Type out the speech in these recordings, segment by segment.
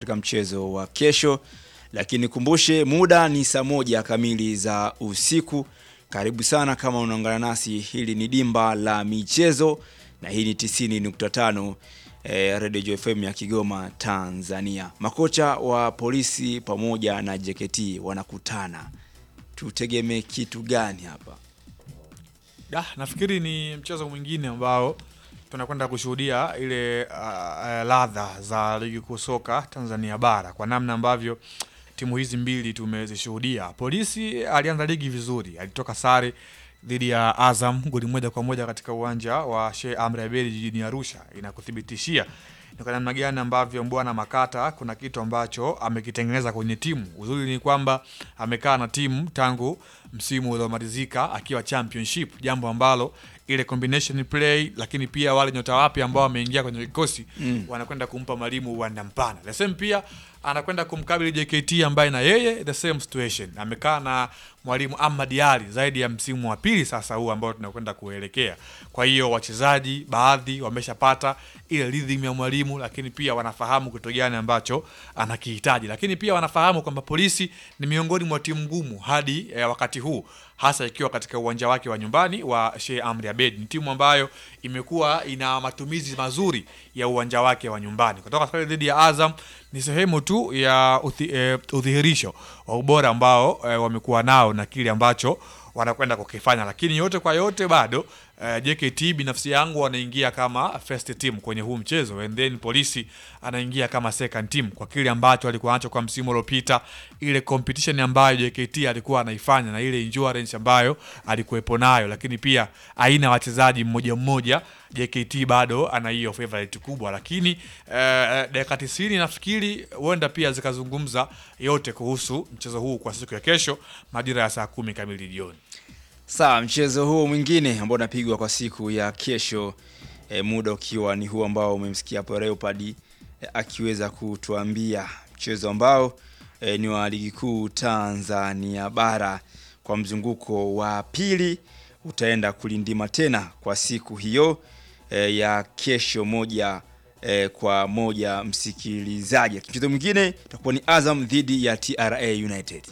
katika mchezo wa kesho, lakini kumbushe muda ni saa moja kamili za usiku. Karibu sana kama unaungana nasi, hili ni dimba la michezo na hii ni 90.5 eh, Radio Joy FM ya Kigoma, Tanzania. Makocha wa polisi pamoja na JKT wanakutana, tutegemee kitu gani hapa? Da, nafikiri ni mchezo mwingine ambao tunakwenda kushuhudia ile uh, uh, ladha za ligi kuu soka Tanzania bara kwa namna ambavyo timu hizi mbili tumezishuhudia. Polisi alianza ligi vizuri, alitoka sare dhidi ya Azam goli moja kwa moja katika uwanja wa Sheikh Amri Abeid jijini Arusha. Inakuthibitishia ni kwa namna gani ambavyo Mbwana Makata kuna kitu ambacho amekitengeneza kwenye timu. Uzuri ni kwamba amekaa na timu tangu msimu uliomalizika akiwa championship, jambo ambalo ile combination play, lakini pia wale nyota wapya ambao wameingia kwenye kikosi mm. wanakwenda kumpa mwalimu uwanda mpana. The same pia anakwenda kumkabili JKT ambaye na yeye the same situation, amekaa na mwalimu Ahmad Ali zaidi ya msimu wa pili sasa huu ambao tunakwenda kuelekea. Kwa hiyo wachezaji baadhi wameshapata ile rhythm ya mwalimu, lakini pia wanafahamu kitu gani ambacho anakihitaji, lakini pia wanafahamu kwamba polisi ni miongoni mwa timu ngumu hadi eh, wakati huu hasa ikiwa katika uwanja wake wa nyumbani wa Sheikh Amri Abeid. Ni timu ambayo imekuwa ina matumizi mazuri ya uwanja wake wa nyumbani. Kutoka sare dhidi ya Azam ni sehemu tu ya uthi, eh, udhihirisho wa ubora ambao eh, wamekuwa nao na kile ambacho wanakwenda kukifanya, lakini yote kwa yote bado uh, JKT binafsi yangu wanaingia kama first team kwenye huu mchezo and then polisi anaingia kama second team kwa kile ambacho alikuwa nacho kwa msimu uliopita, ile competition ambayo JKT alikuwa anaifanya na ile endurance ambayo alikuwepo nayo, lakini pia aina ya wachezaji mmoja mmoja JKT bado ana hiyo favorite kubwa, lakini uh, dakika 90 nafikiri huenda pia zikazungumza yote kuhusu mchezo huu kwa siku ya kesho majira ya saa kumi kamili jioni. Sawa, mchezo huo mwingine ambao unapigwa kwa siku ya kesho e, muda ukiwa ni huu ambao umemsikia hapo Leopard e, akiweza kutuambia mchezo ambao e, ni wa ligi kuu Tanzania bara kwa mzunguko wa pili utaenda kulindima tena kwa siku hiyo e, ya kesho moja e, kwa moja msikilizaji. Mchezo mwingine utakuwa ni Azam dhidi ya TRA United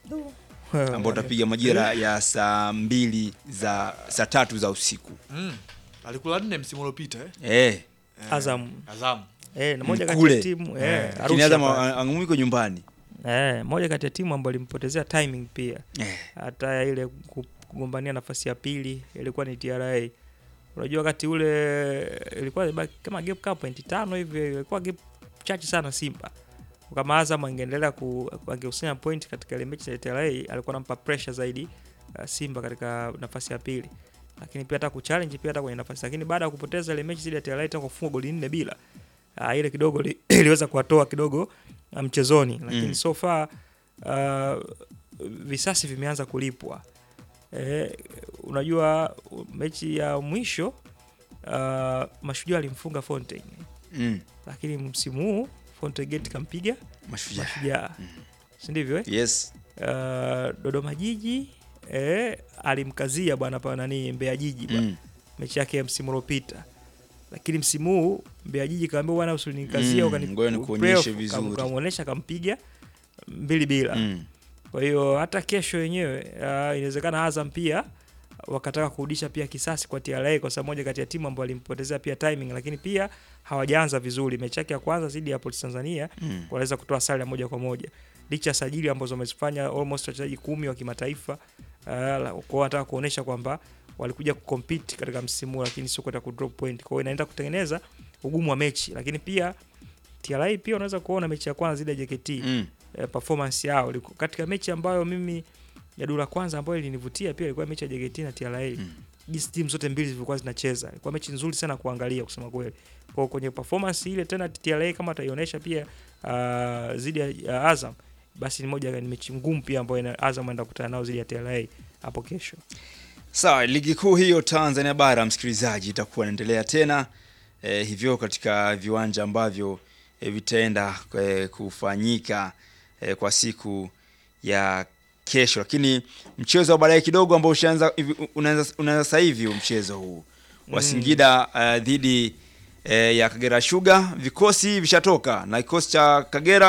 ambao utapiga majira ya saa mbili za saa tatu za usiku Mm. Alikula nne msimu uliopita eh? eh. Azam Azam. eh, na moja kati Kule. ya timu eh, Eh, Lakini Arusha Azam pale. angumiko nyumbani eh, moja kati ya timu ambayo ilimpotezea timing pia eh. hata ile ku- kugombania nafasi ya pili ilikuwa ni TRA. Unajua wakati ule ilikuwa imebaki kama gap kama pointi tano hivi, ilikuwa gap chache sana Simba. Kama Azam angeendelea ku angekusanya point katika ile mechi ya TRA, alikuwa anampa pressure zaidi uh, Simba katika nafasi ya pili, lakini pia hata kuchallenge pia hata kwenye nafasi, lakini baada ya kupoteza ile mechi zile ya TRA tena kufunga goli nne bila uh, ile kidogo li, iliweza kuwatoa kidogo uh, mchezoni, lakini Mm. so far uh, visasi vimeanza kulipwa. Eh, unajua mechi ya mwisho uh, Mashujaa alimfunga Fontaine, mm. lakini msimu huu Fountain Gate kampiga Mashujaa Mashujaa, si ndivyo eh? yes Uh, Dodoma Jiji eh, alimkazia bwana pa nani Mbeya Jiji bwana mm. mechi yake ya msimu uliopita, lakini msimu huu Mbeya Jiji kaambia bwana usinikazia Mm, ukani ngoja nikuonyeshe playoff, vizuri. kam- kamuonesha kampiga mbili bila Mm. kwa hiyo hata kesho yenyewe uh, inawezekana Azam pia wakataka kurudisha pia kisasi kwa TRA kwa sababu moja kati ya timu ambayo alimpotezea pia timing, lakini pia hawajaanza vizuri. Mechi yake ya kwanza dhidi ya Police Tanzania Mm. wanaweza kutoa sare ya moja kwa moja licha ya sajili ambazo wamezifanya almost wachezaji kumi wa kimataifa. Uh, la- kwa hiyo wanataka kuonesha kwamba walikuja kucompete katika msimu huu, lakini sio kwenda kudrop point. Kwa hiyo inaenda kutengeneza ugumu wa mechi, lakini pia TRA pia unaweza kuona mechi ya kwanza dhidi ya JKT Mm. eh, performance yao Liku- katika mechi ambayo mimi ya dura kwanza ambayo ilinivutia pia ilikuwa mechi ya JKT na TRA Mm. jinsi timu zote mbili zilikuwa zinacheza ilikuwa mechi nzuri sana kuangalia kusema kweli kwa kwenye performance ile tena TRA kama ataionyesha pia uh, zidi ya, ya Azam basi ni moja ni mechi ngumu pia ambayo ina- Azam anaenda kukutana nao zidi ya TRA hapo kesho Sawa, ligi kuu hiyo Tanzania bara msikilizaji, itakuwa inaendelea tena eh, hivyo katika viwanja ambavyo eh, vitaenda eh, kufanyika eh, kwa siku ya kesho, lakini mchezo wa baadaye kidogo ambao ushaanza hivi- unaanza unaanza sasa hivi huu mchezo huu wa Mm. Singida eh, dhidi eh, ya Kagera Sugar, vikosi vishatoka na kikosi cha Kagera